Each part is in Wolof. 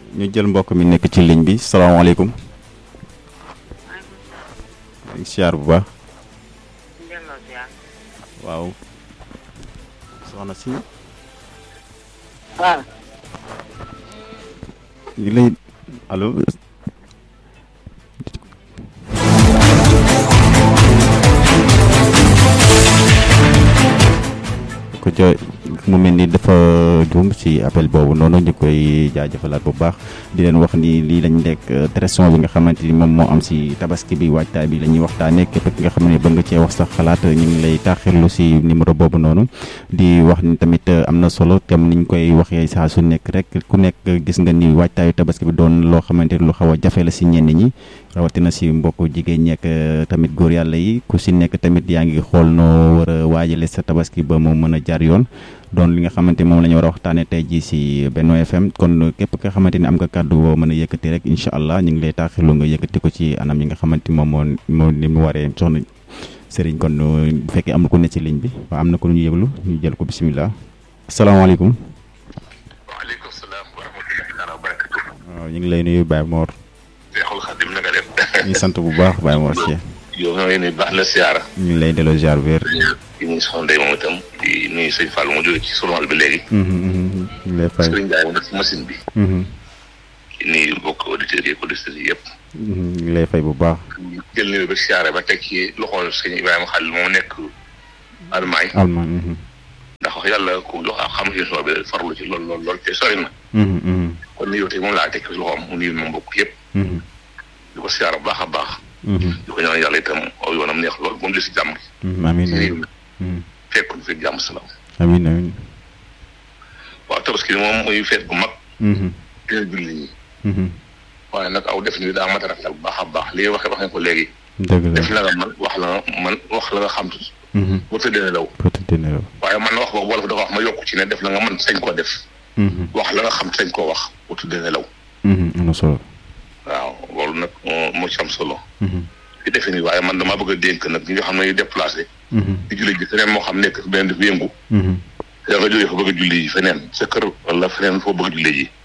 ñu jël mbokk mi nekk ci ligne bi salaamaaleykum. siyaar bu baax. waaw. soxna si. waaw. ñu lay allo. ko jo mu mel ni dafa juum ci appel boobu noonu ñu koy jaajëfalaat bu baax di leen wax ni lii lañ nekk tradition bi nga xamante ni moom moo am si tabaski bi waajtaay bi la ñuy waxtaanee képp ki nga xam ne bëgg nga cee wax sax xalaat ñu ngi lay taaxirlu si numéro boobu noonu di wax ni tamit am na solo tem niñ koy waxee saa su nekk rek ku nekk gis nga ni waajtaayu tabaski bi doon loo xamante ni lu xaw a jafe la si ñenn ñi rawatina si mbokku jigéen ñekk tamit góor yàlla yi ku si nekk tamit yaa ngi xool noo war a waajale sa tabaski ba mu mën a jaar yoon doon li nga xamante moom la ñu war a waxtaanee tey jii si Benno FM kon képp nga xamante ni am nga kàddu boo mën a yëkkati rek incha allah ñu ngi lay taaxirlu nga yëkkati ko ci anam yi nga xamante moom moo moo ni mu waree soxna Serigne kon bu fekkee am na ku ne ci ligne bi waaw am na ko ñu yëglu ñu jël ko bisimilah. asalaamaaleykum. waaleykum salaam wa rahmatullahi wa barakatuh. waaw ñu ngi lay nuyu Baye Mor. Seexul Xadim na nga def. ñu sant bu baax Baye Mor Cheikh. yow ñoo ngi baax la siyaara. ñu ngi lay delloo ziar wér. di nuyu soxna Ndeye moom itam di nuyu sëñ Fall mu jógee ci sunu bi léegi. ñu ngi lay fay. Sëriñ Ndiaye mu nekk ci machine bi. di nuyu mbokk auditeurs yi ak auditrices yi yëpp. ñu ngi lay fay bu baax. jël nuyu ba siyaara ba teg ci loxol sëñ Ibrahima Xalil moom nekk Allemagne. Allemagne. ndax wax yàlla ku jox ak xam émission bi farlu ci lool lool lool te sori na. kon nuyoo tey moom laa teg ci loxoom mu nuyu moom mbokk yëpp. di ko siyaara bu baax a baax. di ko ñaan yàlla itam aw yoonam neex lool moom di si jàmm. amiin amiin fekk ñu fi jàmm salaam. amiin amiin. waaw tabaski moom muy feet bu mag. dina julli ñi. waaye nag aw def ni daa mat a rafetal bu baax a baax li waxee wax nga ko léegi. dëgg la def la nga man wax la nga man wax la nga xam tuuti. bu tëddee ne law. bu tëddee ne law. waaye man wax boobu wolof dafa wax ma yokku ci ne def la nga man sañ koo def. wax la nga xam sañ koo wax bu tëddee ne law. am na solo. waaw loolu nag moo ci am solo. di defe ni waaye man damaa bëgg a dénk nag ñi nga xam ne ñu déplacé. di julli ji feneen moo xam nekk beneen dafa yëngu. da nga jógee fa bëgg a julli ji feneen sa kër wala feneen foo bëgg a julli ji.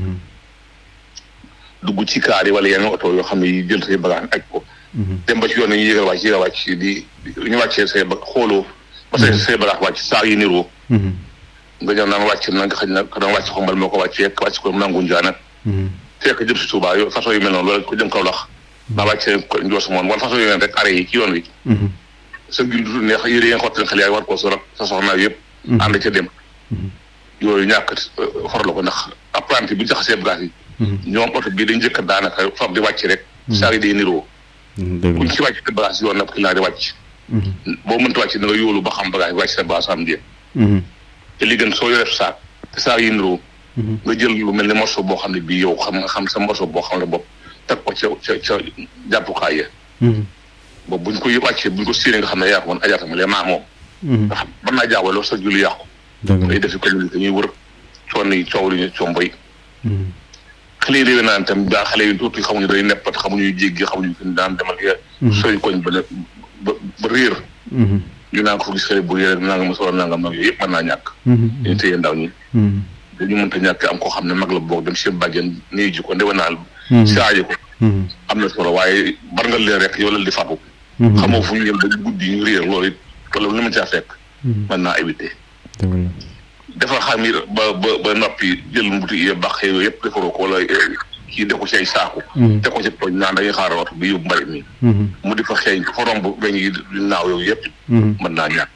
dugg ci kaar yi wala yenn oto yoo xam ne yi jël say bagage aj ko. dem ba ci yoon yi yéegal wàcc yéegal wàcc di ñu wàccee say ba xooloo. ba say say bagage wàcc saa yi niroo. nga ñëw naan wàcc na nga xëy na danga wàcc xombal moo ko wàccee wàcc ko nangu njaa nag. fekk jëm si Touba yo façon yu mel noonu loolu ko jëm kaw lax. ba wàccee ko njoos moom wala façon yu mel rek arrêt yi ci yoon wi. sa gil du neex yére yi nga xottal xel yaay war koo sor sa soxna yëpp. ànd ca dem. yooyu ñàkk for la ko ndax apprenti bu jaxasee bagage yi. ñoom oto bii dañ njëkk daanaka fab di wàcc rek. saa yi day niroo. dëgg buñ ci wàcc te bagage yoon nag ki laa di wàcc. boo mënta wàcc da nga yóolu ba xam bagage wàcc sa bagage am déet. te li gën soo yoree saak te saak yi niroo. nga jël lu mel ni morceau boo xam ne bii yow xam nga xam sa morceau boo xam ne bopp teg ko ca ca ca jàppukaay ya. boobu buñ ko wàccee buñ ko séenee nga xam ne yaa ko mën ajaatama lee maa moom. nga xam mën naa jaawaloo sa julli yàqu. dëgg day defi communauté ñuy wër coon yi coow li ñu comboy xale yi réew naan itam daa xale yi tuuti xamuñu day neppat xamuñu jéggi xamuñu fi daan demal ya sooy koñ ba ne ba ba réer ñu naan ko fa gis xale bu réer nangam ma solo nangam nag yooyu yëpp mën naa ñàkk dañu téye ndaw ñi dañu mënta ñàkk am koo xam ne mag la boog dem seen bàjjen nii ji ko ndewanaal saaji ko am na solo waaye bar nga leen rek yow la di fatu xamoo fu ñu yem ba guddi ñu réer loolu it wala lu ma caa fekk mën naa éviter defar xam yi ba ba ba noppi jël mbuti yi baax yooyu yëpp defaroo ko wala kii def ko ci ay saaku te ko ci tooñ naan dañuy xaaral oto bi yóbbu mbalit mi mu di fa xeeñ fa romb weñ yi di naaw yooyu yëpp mën naa ñàkk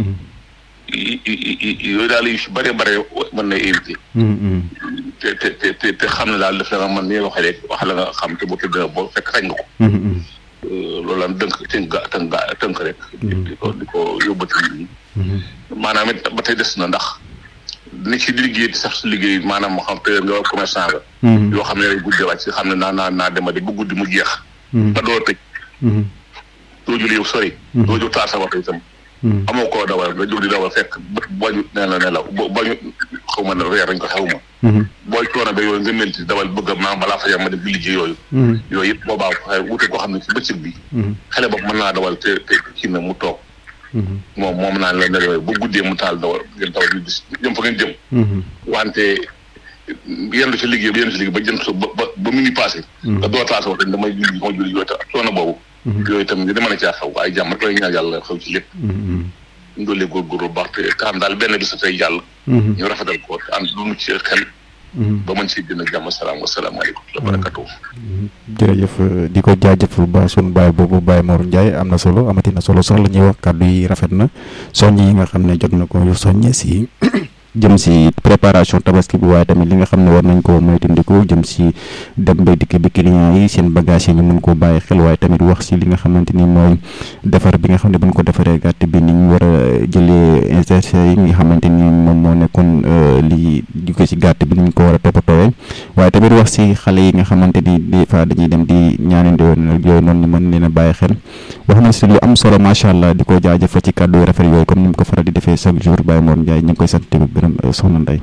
yooyu daal yu si bëree bëri mën na éviter te te te te xam ne daal def la nga man ni waxee rek wax la nga xam te bu tëdd boo fekk sañ nga ko loolu la dënk tënk ga tënk ga tënk rek di ko di ko yóbbati nit ñi maanaam it ba tey des na ndax ni ci liggéey sax si liggéey maanaam moo xam te nga commerçant nga yoo xam ne day guddee wàcc xam ne naa naa naa demadi bu guddi mu jeex ba doo tëj doo jël yow sori doo jóg taal sa waxtu itam amoo koo dawal nga jóg di dawal fekk bët bañu nee na ne la bañu xaw ma ne reer dañ ko xew ma booy coono ba yooyu nga melti dawal bëgg a maanaam balaa fajar ma def di liggéey yooyu yooyu yëpp boobaa xëy wute koo xam ne ci bëccëg bi xale boobu mën naa dawal te te kii na mu toog moom moom naan la ne bu guddee mu taal dawal ngeen dawal ñu gis jëm fa ngeen jëm wante yendu ci liggéey ba yendu ci liggéey ba jëm so ba ba ba mu ni passé nga doo taas wax dañ damay julli ma julli yooyu tam ak coono boobu yooyu tam dama ne caa xaw waaye jàmm rek lay ñaan yàlla xaw ci lépp ñu doolee góorgóorlu baax te xam daal benn bis tey jàll ñu rafetal ko ànd lu nu ci xel ba mën si gën a jàmm salaam wasalaamaaleykum wa barakatuh jërëjëf di ko jaajëf ba sun baay boobu Baye Mor Ndiaye am na solo amati na solo sax la ñuy wax kàddu yi rafet na soññ yi nga xam ne jot na ko soññe si jëm si préparation tabaski bi waaye tamit li nga xam ne war nañ ko moytandiku jëm si dem ba dikk bi client yi seen bagage yi ñu mun koo bàyyi xel waaye tamit wax si li nga xamante ni mooy defar bi nga xam ne buñ ko defaree gàtt bi ni ñu war a jëlee insertion yi nga xamante ni moom moo nekkoon li jóge si gàtt bi ni ñu ko war a toppatoowee waaye tamit wax si xale yi nga xamante ni des fois dañuy dem di ñaanandi woon yooyu noonu ñu mën leen a bàyyi xel wax na si lu am solo macha allah di ko jaajëfal ci kàddu yu rafet yooyu comme ni mu ko faral di defee chaque jour Baye Mor Ndiaye ñu ngi koy sant soxna Ndeye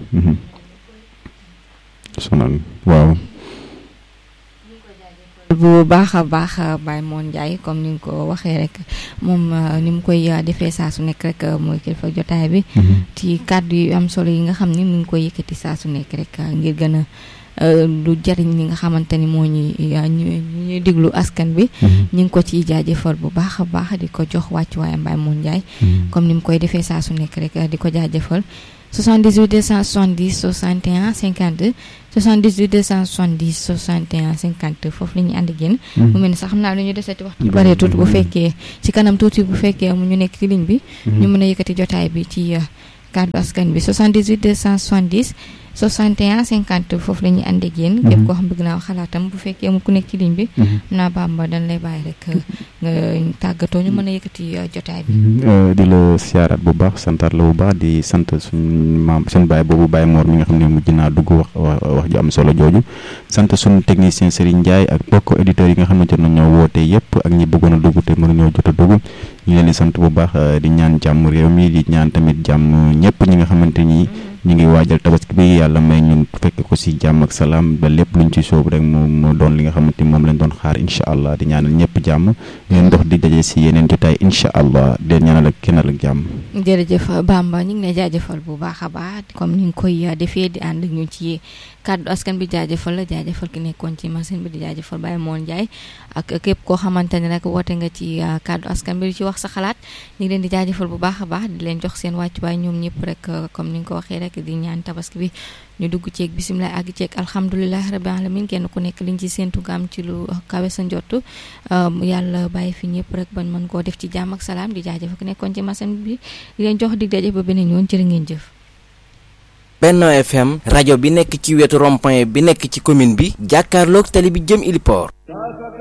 soxna waaw bu baax a baax Baye Mor Ndiaye comme ni nga ko waxee rek moom ni mu koy defee saa su nekk rek mooy kilifa jotaay bi ci kàddu yu am solo yi nga xam ni mu ngi koy yëkkati saa su nekk rek ngir gën a lu jariñ ñi nga xamante ni moo ñuy ñuy déglu askan bi ñu ngi ko ciy jaajëfal bu baax a baax di ko jox wàcc waaye Baye Mor Ndiaye comme ni mu koy defee saa su nekk rek di ko jaajëfal 78 270 61 52 78 270 61 52 foofu la ñuy ànd ak yéen mu mel ni sax xam naa lu ñu desati waxtu bare tuuti bu fekkee ci kanam tuuti bu fekkee mu ñu nekk ci ligne bi ñu mën a yëkkati jotaay bi ci kàddu askan bi 78 270 61 50 foofu la ñuy ànd ak yéen képp koo xam bëgg naa wax xalaatam bu fekkee mu ku nekk ci ligne bi naa Bamba dañ lay bàyyi rek nga tàggatoo ñu mën a yëkkati jotaay bi di la siyaaraat bu baax santaat la bu baax di sant suñ maam suñ baay boobu Baye Mor mi nga xam ne mujj naa dugg wax wax ji am solo jooju sant suñ technicien Serigne Ndiaye ak bokk éditeurs yi nga xam ne jot nañoo woote yëpp ak ñi bëggoon a dugg te mënuñoo jot a dugg ñu leen di sant bu baax di ñaan jàmm réew mi di ñaan tamit jàmm ñëpp ñi nga xamante ni ñu ngi waajal tabaski bi yàlla may ñun fekk ko si jàmm ak salaam ba lépp luñ ci soobu rek mu mu doon li nga xamante ni moom lañ doon xaar incha allah di ñaanal ñëpp jàmm leen dox di daje si yeneen jotaay incha allah di ñaanal ak kennal ak jàmm. jërëjëf Bamba ñu ngi lay jaajëfal bu baax a baax comme ni nga koy defee di ànd ak ñu ci kàddu askan bi jaajëfal la jaajëfal ki nekkoon ci machine bi di jaajëfal Baye Mor Ndiaye ak képp koo xamante ne rek woote nga ci kàddu askan bi di ci wax sa xalaat ñu ngi leen di jaajëfal bu baax a baax di leen jox seen wàccuwaay ñoom ñëpp rek comme ni nga ko waxee rek di ñaan tabaski bi ñu dugg ceeg bisimilah àgg ceeg alhamdulilah rabbi alamin kenn ku nekk liñ ci séentu nga am ci lu kawe sa njott yàlla bàyyi fi ñëpp rek bañ mën koo def ci jàmm ak salaam di jaajëfal ki nekkoon ci machine bi di leen jox dig daje ba beneen yoon jërë ngeen jëf. Benno FM rajo bi nekk ci wetu rond-point bi nekk ci commune bi jàkkaarloog tali bi jëm Iliport